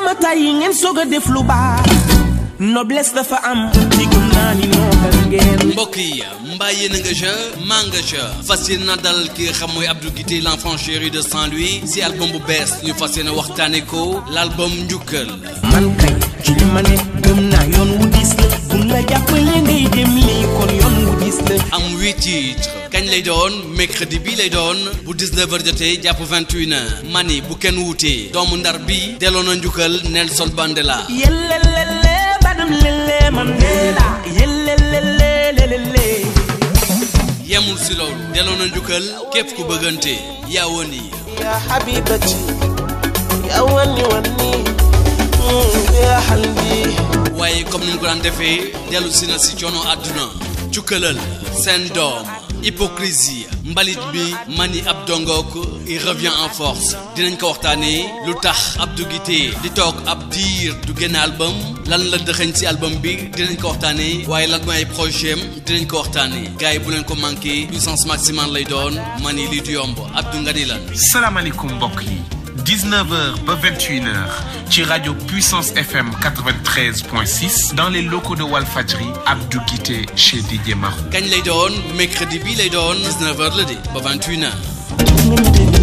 ma tàyyi ngeen soog a def lu baax noblesse dafa am ci gëm naa ni noobal ngeen mbokk yi mbaa yéen a nga ja maa nga ja fas yéene na dal ki nga xam mooy Abdou Guité l'enfant chéri de Saint-Louis si album bu bees ñu fas yéene waxtaane ko l'album njukkal man kay ci li ma ne gëm naa yoon wu dis la buñ la jàppale ngay dem lii kon yoon wu dis la am huit titres kañ lay doon mercredi bi lay doon bu 19h jotee jàpp 21h mani bu kenn wuutee doomu ndar bi delloo na njukkal Nelson Mandela yellelele badam lele Mandela yellelele yemul si loolu delloo na njukkal képp ku bëggante yaa woon yi ya habibati ya wani wani ya halbi waaye comme ni mu ko daan defee dellu si na si coono àdduna cukkalal seen doom hypocrisie mbalit bi mani ab dongook il revient en force dinañ ko waxtaanee lu tax Abdou Guité di toog ab diir du génn album lan la dëxëñ si album bi dinañ ko waxtaanee waaye lan mooy ay projet am dinañ ko waxtaanee gars yi bu leen ko manqué puissance maximale lay doon mani lii du yomb Abdou nga ni lan salaamaaleykum mbokk yi 19h ba 21h ci rajo Puissance FM 93.6 dans les locaux de Walfadjri Abdou Guité chez Didier Marou. kañ lay doon mercredi bi lay doon 19h la de ba 21h ngeen